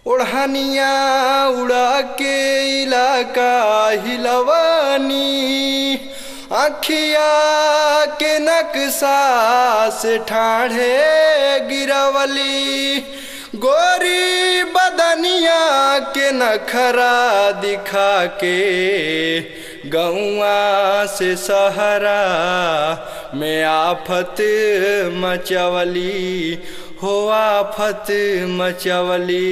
ओढ़निया उड़ा के इलाका हिलवानी अखिया के नक्शा से ठाढ़े गिरवली गोरी बदनिया के नखरा दिखा के गौआ से सहरा में आफत मचवली हो आफत मचवली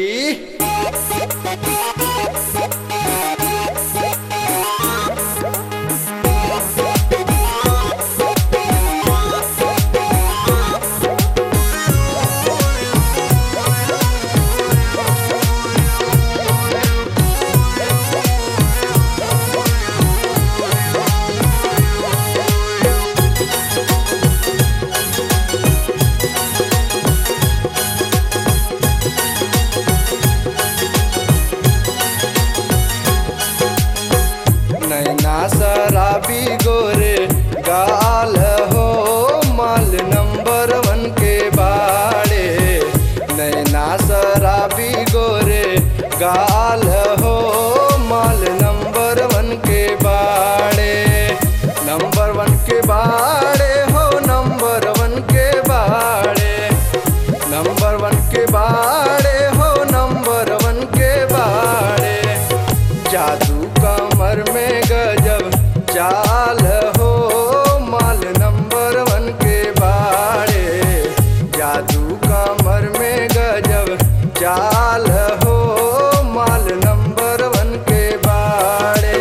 नैना शराबी गोरे गाल हो माल नंबर वन के बाड़े नैना शराबी गोरे गाल हो माल नंबर वन के बाड़े नंबर वन के बाड़े हो नंबर वन के बाड़े नंबर वन के बाड़े हो नंबर वन के बाड़े जादू कमर में गजब चाल हो माल नंबर वन के बाड़े जादू कमर में गजब चाल हो माल नंबर वन के बाड़े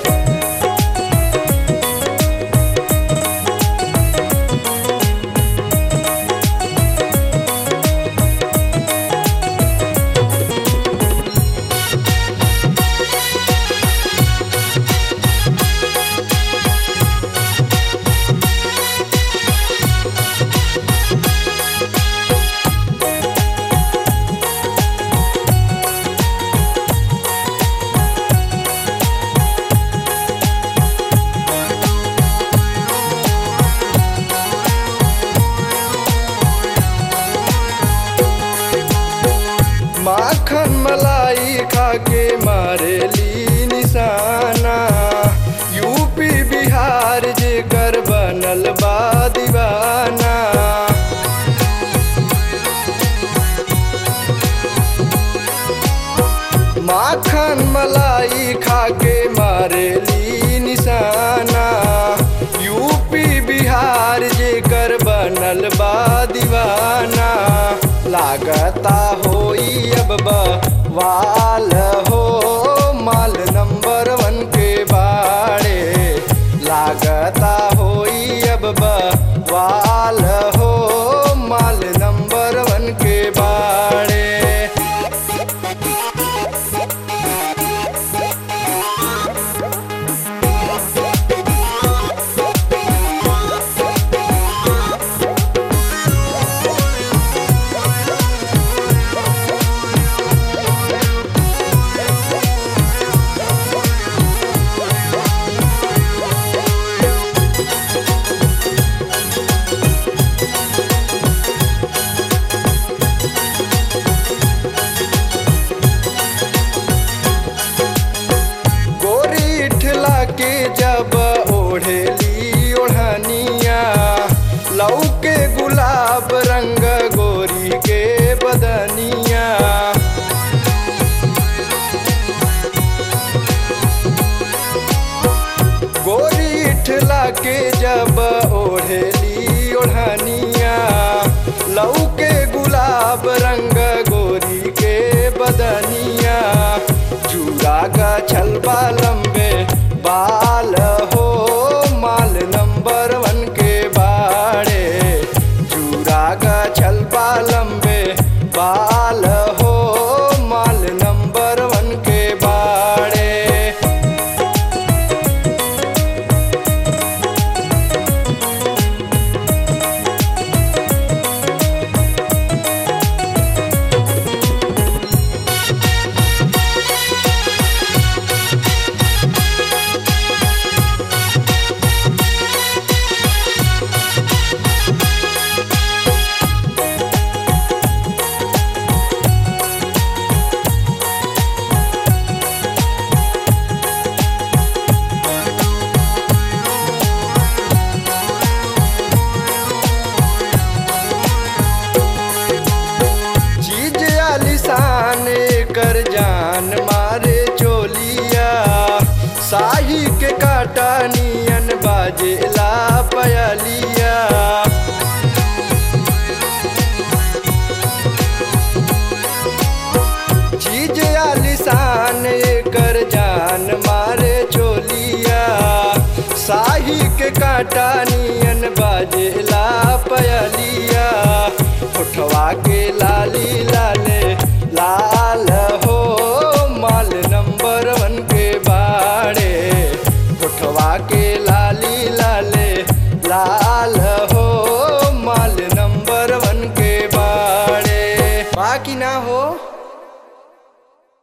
माखन मलाई खाके मारेली निशाना यूपी बिहार जे कर बनल बा दीवाना माखन मलाई खाके मारेली निशाना यूपी बिहार जे कर बनल बा दीवाना लागता होई अब वाल हो माल नंबर वन के बाड़े लागता होई अब वाल हो माल नंबर वन के बाड़े गोरी ठला के जब ओढ़ेली ओढ़निया लौके गुलाब रंग गोरी के बदनिया गोरी ठला के जब ओढ़ेली ओढ़निया लौके गुलाब रंग गोरी के बदनिया चूड़ा का छलबा लंबे बाल हो माल नंबर वन के बाड़े चूड़ा का छलबा लंबे बाल हो माल नंबर वन के बाड़े आलिशान कर जान मारे चोलिया साही के काटा नियन बाजेला पयलिया चीज आलिशान कर जान मारे चोलिया साही के काटा नियन बाजेला पयलिया उठवा के लाली लाले